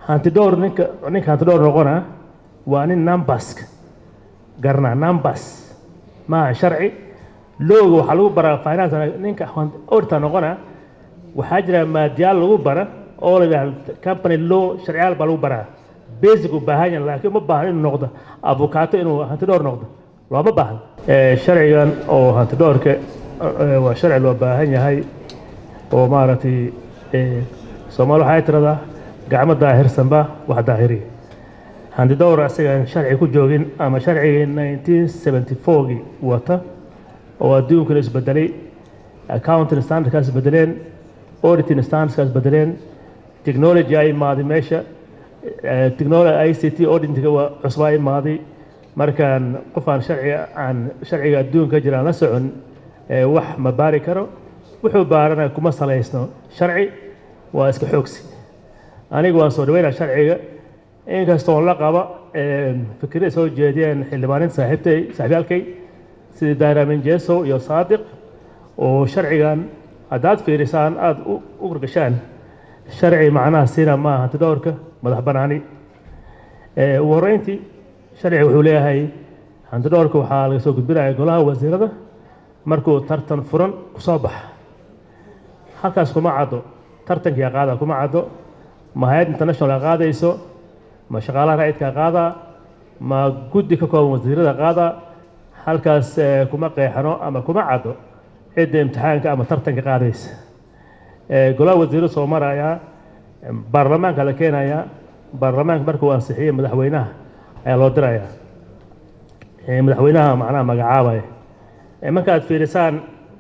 hantidhowr ninka ninka hantidhowr noqona waa nin numberska garanaa numbers maaha sharci looga waxaa lagu baraa finance ninka auditor noqona waxaa jira maadiyaal lagu bara oo la yidhaha company law sharciyaal baa lagu baraa basic u baahan yahay laakiin uma baahan inuu noqdo avocaato inuu hantidhowr noqdo looma baahan sharcigan oo hantidhowrka waa sharci loo baahan yahay oo maaragtay soomaali waxay tiradaa gacmo daahirsanba wax daahiriya hantidhowr asigaan sharci ku joogin ama sharcigii nineteen seventy fourgii wata oo adduunkana isbedelay accounting standardkaa isbedeleen auditing standardkaa isbedeleen technology ay imaaday meesha technology i c t auditingka waa cusbaa imaaday markaan qof aan sharciga aan sharciga adduunka jira aan la socon wax ma baari karo wuxuu baarana kuma salaysno sharci waa iska xoogsi anigu waan soo dhaweynaa sharciga inkastoon la qaba fikirada soo jeediyeen xildhibaaninta saaxiibtay saaxiibyaalkay sidii daaramin jesow iyo saadiq oo sharcigan haddaad fiirisaan aada u gargashaan sharci macnaha sina maaha hantidhowrka madax banaani ugu horreyntii sharciga wuxuu leeyahay hantidhowrka waxaa laga soo gudbinaya golaha wasiirada markuu tartan furan kusoo baxa halkaas kuma caddo tartankia qaada kuma caddo ma hay-ad international qaadayso ma shaqaalaha raa'idka qaadaa ma guddi ka kooban wasiirada qaadaa halkaas kuma qeexano ama kuma caddo cidda imtixaanka ama tartanka qaadaysa golaha wasiirada soo marayaa baarlamaanka la keenayaa baarlamaanka markuu ansixiyey madaxweynaha ayaa loo dirayaa madaxweynaha macnaha magacaabaya markaad fiirisaan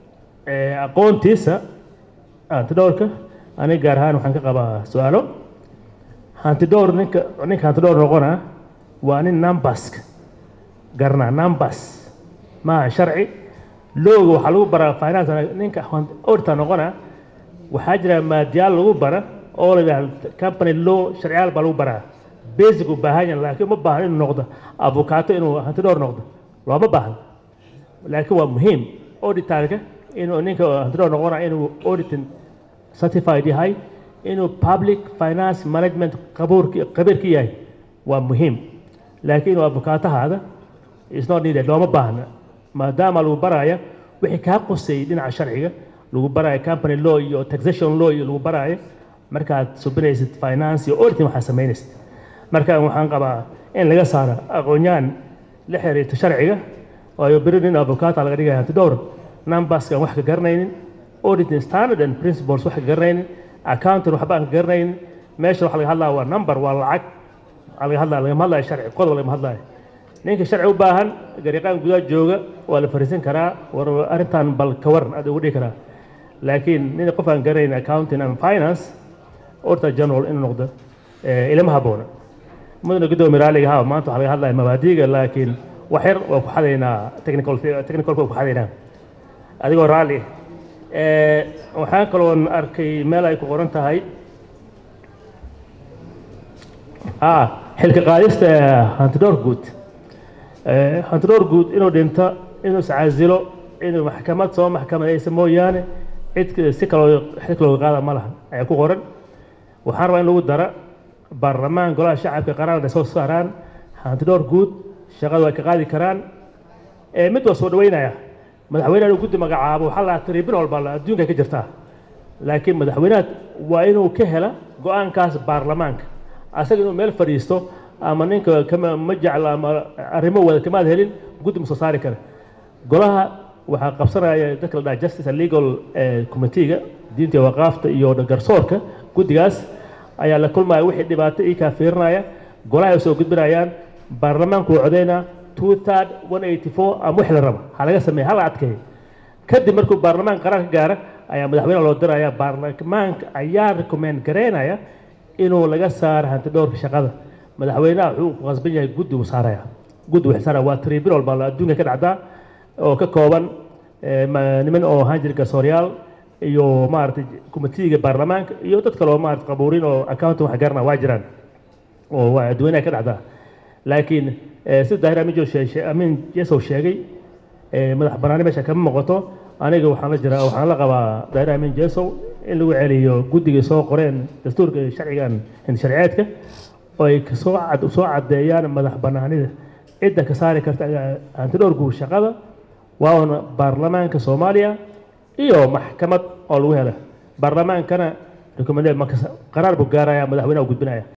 aqoontiisa hantidhowrka aniga gaar ahaan waxaan ka qabaa su-aalo hantidhowr ninka ninka hantidhowr noqona waa nin numberska garanaa numbers maaha sharci looga waxaa lagu baraa finance ninka auditor noqona waxaa jira maadiyaal lagu bara oo la yidhaha company law sharciyaal baa lagu baraa basic u baahan yahay laakiin uma baahan inuu noqdo avocaato inuu hantidhowr noqdo looma baahan laakiin waa muhiim auditorka inuu ninka hantidhowr noqona inuu auditing certified yahay inuu public finance management qabuurki qabiir ka yahay waa muhiim laakiin inuu avokaatahaada is not needed looma baahna maadaama lagu baraya wixii kaa quseeyey dhinaca sharciga lagu baraayo company law iyo taxation law iyo lagu baraayo markaad subinaysid finance iyo auditing waxaad samaynaysid marka waxaan qabaa in laga saaro aqoon-yahan la xiriirta sharciga waayo beri nin avocata laga dhigaya hantidhowr numberskan wax ka garanaynin auditing standard and principles wax ka garanaynin accounting waxba aan ka garanaynin meesha waxa laga hadlaya waa number waa lacag waxaa laga hadlaya lagama hadlayo sharci qodob lagama hadlayo ninka sharci u baahan gariiqaan gudaha jooga waa la fariisan karaa war arrintan bal ka waran aad ugu dhihi karaa laakiin nin qof aan garanayn accounting and finance auditor general inuu noqdo ilama habboona mudana guddoomiye raaliga ha maanta waxaa laga hadlaya mabaadiga laakiin wax yar waa ku xadaynaa technical technicalka waa ku xadaynaa adigoo raalli waxaan kaloon arkay meel ay ku qoran tahay xilka qaadista hantidhowr guud hantidhowr guud inuu dhinto inuu iscaasilo inuu maxkamad soo maxkamadaysa mooyaane cid si kaloo xilka looga qaada ma laha ayaa ku qoran waxaan rabaa in lagu dara baarlamaan golaha shacabka qaraarda soo saaraan hantidhowr guud shaqada way ka qaadi karaan mid waa soo dhaweynaya madaxweynaha inuu guddi magacaabo waxaa la tribunal walba adduunka ka jirtaa laakiin madaxweynaha waa inuu ka hela go-aankaas baarlamaanka asaga inuu meel fadhiisto ama ninka kama ma jecla ama arrimo wada kamaad helin guddi ma soo saari kara golaha waxaa qabsanaya dadka la dhaha justice and legal committeega diinta iyo waqaafta iyo garsoorka guddigaas ayaa la kulmaya wixii dhibaato ii kaa fiirinaya golaha ay soo gudbinayaan baarlamaanku waa codeynaa two third one eighty four ama wix la raba ha laga sameeya ha la adkeeyo kadib markuu baarlamaanka qaraar ka gaara ayaa madaxweyne loo diraya baarlamaanka ayaa recommend gareynaya inuu laga saaro hantidhowrka shaqada madaxweynaha wuxuu ku qasban yahay guddi uu saaraya guddi uu saaraya waa tribunal baa adduunka ka dhacdaa oo ka kooban niman oo ahaan jira garsooryaal iyo maaragtay komitiiga baarlamaanka iyo dad kale oo maarata qabuurin oo accounting wax garana waa jiraan oo waa adduweynaha ka dhacdaa laakiin sida daahir amijo amin jesow sheegay madax banaani meesha kama muuqato aniga waxaan la jiraa waxaan la qabaa daahir amin jesow in lagu celiyo guddigay soo qoreen dastuurka iyo sharcigan sharciyeedka oo ay soo cad soo caddeeyaan madax bannaanida cidda ka saari karta antidhowrku shaqada waa una baarlamaanka soomaaliya iyo maxkamad oo lagu hela baarlamaankana rekomende qaraar buu gaaraya madaxweynaha u gudbinaya